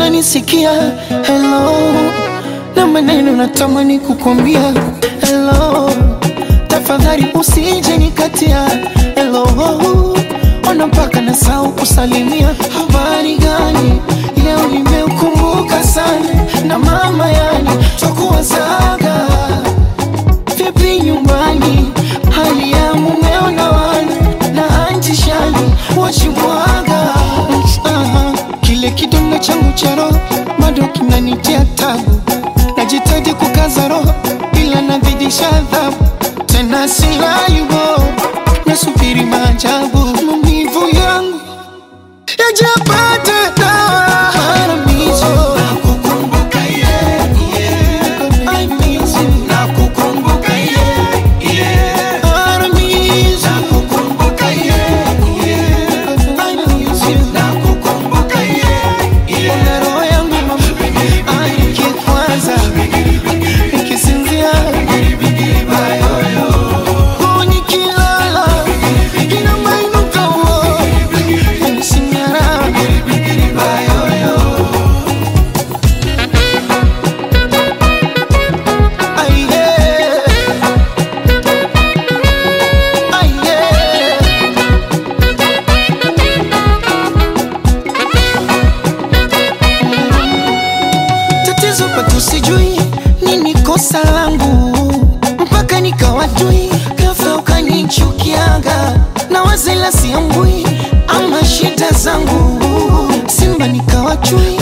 unanisikia hello na maneno natamani kukwambia hello tafadhali usije nikatia hello ona mpaka nasahau kusalimia habari gani leo nimeukumbuka sana na mama yani twakuwazaga vipi nyumbani hali ya mumeo na wana na anti shani wachimwaga Aha, kile kidonda changu cha roho bado kinanitia tabu najitaji kukaza roho ila nazidisha adhabu tena silayubo nasubiri maajabu maumivu yangu yajapata dawa Haramizo. I miss you. Haramizo. I miss you. Ona roho yangu mama, nikikwaza, nikisinzia, oh, nikilala, inamainuka, oh, yanisinyara. Ai, yeah. Ai, yeah. tatizo pato sijui nini kosa langu mpaka nikawajui ghafla ukanichukiaga na wazela siambui ama shida zangu simba nikawachui